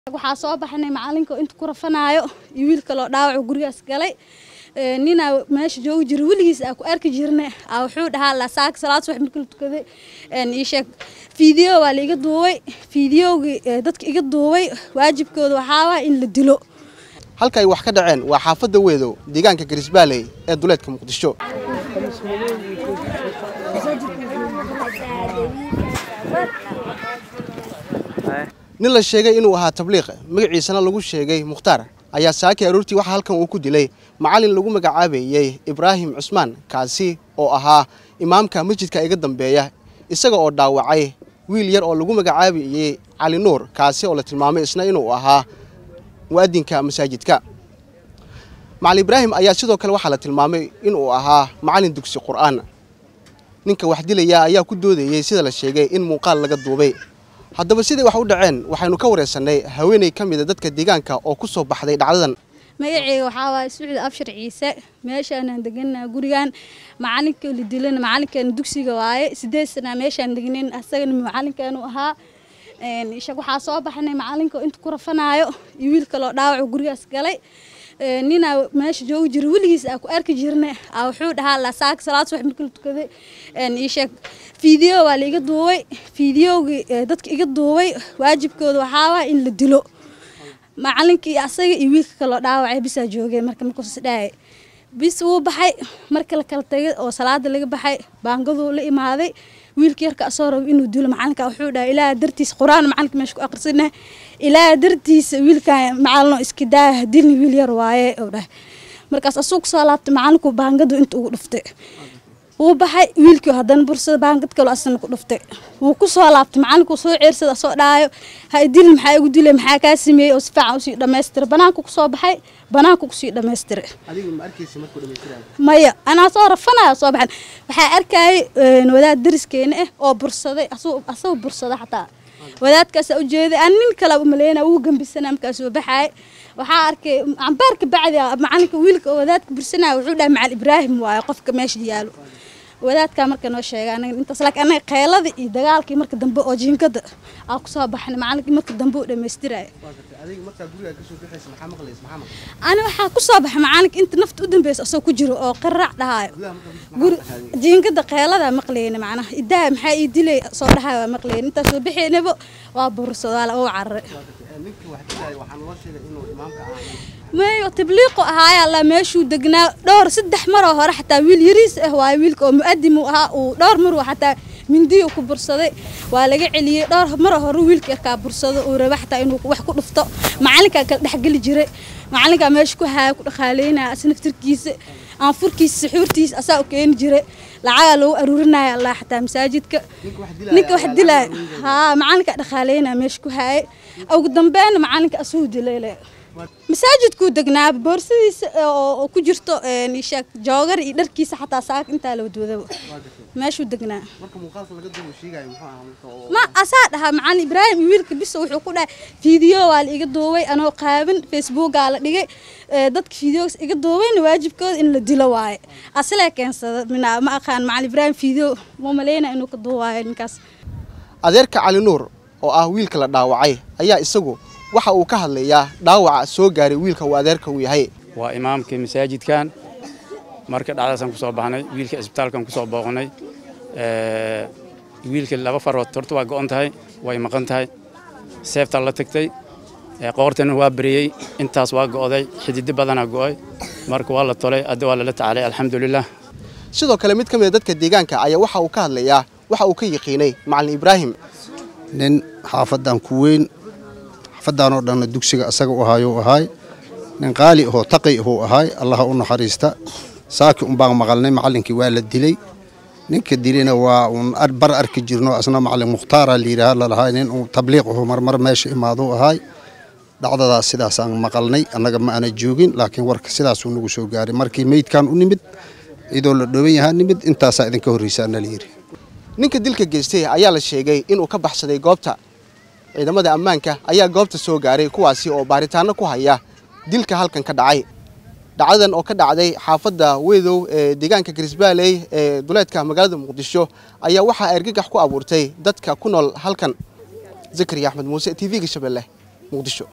waxaa soo baxnay macalinka inta ku rafanaayo iyo wiil kaloo dhaawacu gurigaas galay ninaa meesha joogi jira weligiis aa ku arki jirna wuxuu dhahaa lasaaka salaad subax markii la tukaday ii sheeg fiideo waa la iga duubay fiideogii dadka iga duubay waajibkooda waxaa waa in la dilo halka ay wax ka dhaceen waa xaafadda weedow deegaanka garisbaaley ee duleedka muqdisho nin la sheegay inuu ahaa tabliiq magaciisana lagu sheegay mukhtaar ayaa saakii aroortii waxaa halkan uu ku dilay macalin lagu magacaabayey ibraahim cusmaan kaasi oo ahaa imaamka masjidka iga dambeeya isaga oo dhaawacay wiil yar oo lagu magacaabayey cali nuur kaasi oo la tilmaamay isna inuu ahaa mu'adinka masaajidka macalin ibraahim ayaa sidoo kale waxaa la tilmaamay inuu ahaa macalin dugsi qur'aan ninka wax dilaya ayaa ku doodayey sida la sheegay in muuqaal laga duubay haddaba siday wax u dhaceen waxaynu ka wareysanay haweeney ka mida dadka deegaanka oo ku soo baxday dhacdadan magaceyga waxaa waaye sucdi abshir ciise meeshaanaan deganaa gurigan macalinka la dilana macalinkeena dugsiga waaye sideed sanaa meeshaan degnayn asagana macalinkeenu ahaa ishag waxaa soo baxnay macalinka inta ku rafanaayo iyo wiil kaloo dhaawacu gurigaas galay ninaa meesha joogi jira weligiis aa ku arki jirna wuxuu dhahaa lasaaka salaad subax markii la tukaday ii sheeg fiideo waa la iga duubay fiideogii dadka iga duubay waajibkooda waxaa waa in la dilo macalinkii asaga iyo wiilka kaloo dhaawacay bisaa joogeen marka markuus dhaayay bis wuu baxay marka la kala tagay oo salaada laga baxay baangaduu la imaaday wiilka yarka asoo rabo inuu dilo macalinka wuxuu dhahay ilaaha dartiisa qur-aan macalinka meesha ku aqrisana ilaaha dartiisa wiilkan macalino iska daaya dilni wiil yar waaye oo dhahay markaas asuu kusoo laabtay macalinku baangadu inta ugu dhuftay wuu baxay wiilkii haddana bursada baangad kaloo asna ku dhuftay wuu ku soo laabtay macalinkuu soo ceersada soo dhaayo ha idilin maxaa igu dilay maxaa kaa sameeyey oo si fiican usii dhammaystira banaanku kusoo baxay banaanku kusii dhammaystira maya anaa soo rafanaya soo baxan waxaa arkayay wadaad dariskeena ah oo bursaday asagoo bursada xataa wadaadkaasaa ujeeday aan nin kala umaleynaya wuu gambisana markaasuu baxaay waxaa arkay cambaarka bacdi macalinka wiilka oo wadaadka bursanaya wuxuu dhahay macal ibraahim waaye qofka meesha yaalo wadaadkaa marka noo sheega anaga intaas laakiin anaga qeylada iyo dagaalkii marka dambe oo jiinkada aa kusoo baxnay macalinkii marka dambe uu dhammaystiraya ani waxaa kusoo baxay macalinka inta nafta u dambeysa asoo ku jiro oo qaraac dhahaayo guri jiinkada qeylada maqleyna macnaha idaa maxaa ii dilay soo dhahayo waa maqleyna intaas soo bixeynaba waa bursado waa laga cararay mayo tabliiqu ahaayaa la meeshuu degnaa dhowr saddex maroo hore xataa wiil yariis ah waaye wiilka oo mu'adim uu ahaa uu dhowr maruu xataa mindiyu ku bursaday waa laga celiyey dhowr maroo hore wiilka yarkaa bursado uu raba xataa inuu wax ku dhufto macalinkaa kala dhexgeli jiray macalinkaa meesha ku haaya ku dhaqaaleynaya asnaftirkiisa aanfurkiisa saxuurtiisa asaa u keeni jiray lacagaa lagu aruurinaya allah xataa masaajidka ninka wax dilaya haa macalinkaa dhaqaaleynaya meesha ku haayay ugu dambeena macalinka asuu dilay masaajidkuu degnaa boorsadiisa oo ku jirto sheeg joogar iyo dharkiisa xataa saaka intaa la wadwadaba meeshuu degnaa ma asaa dhahaa macalin ibraahim iyo wiilka bisa wuxuu ku dhahay fiideo waa la iga duubay anoo qaaban facebookaa la dhigay dadka fiideogas iga duubayna waajibkooda in la dilo waaye asilee keensada ma aqaan macalin ibraahim fiideo ma maleyna inuu ka duuwaayo ninkaas adeerka cali nuur oo ah wiilka la dhaawacay ayaa isagu waxa uu ka hadlayaa dhaawaca soo gaaray wiilka uu adeerka uu yahay waa imaamkii masaajidkan marka dhacdaasaan kusoo baxnay wiilka isbitaalkan kusoo booqnay wiilka laba farood horta waa go'on tahay way maqan tahay seeftaa la tagtay qoortana waa beriyey intaas waa go'day xididi badanaa go'ay marka waa la tolay adda waa lala tacaalay alxamdulilah sidoo kale mid ka mid a dadka deegaanka ayaa waxa uu ka hadlayaa waxa uu ka yaqiinay macalin ibraahim nin xaafadan ku weyn xaafadan oo dhanna dugsiga asaga u ahaayo ahaay nin qaali ahoo taqi ahuu ahaay allaha u naxariista saaki unbaan maqalnay macallinkii waa la dilay ninka dilina waa uun bar arki jirno asna macallin mukhtaara layidhaaha lalahaay nin uu tabliiq ahuu marmar meesha imaaduu ahaay dhacdadaas sidaasaan maqalnay annaga ma ana joogin laakiin warka sidaasuu nagu soo gaaray markii meydkan u nimid cidoo la dhooban yahaa nimid intaasaa idinka horreysaana layidhi ninka dilka geystay ayaa la sheegay inuu ka baxsaday goobta ciidamada ammaanka ayaa goobta soo gaaray kuwaasi oo baaritaano ku haya dilka halkan ka dhacay dhacdadan oo ka dhacday xaafadda weedow ee deegaanka garisbaaley ee duleedka magaalada muqdisho ayaa waxaa argagax ku abuurtay dadka ku nool halkan zakariya axmed muuse t v-ga shabeelle muqdisho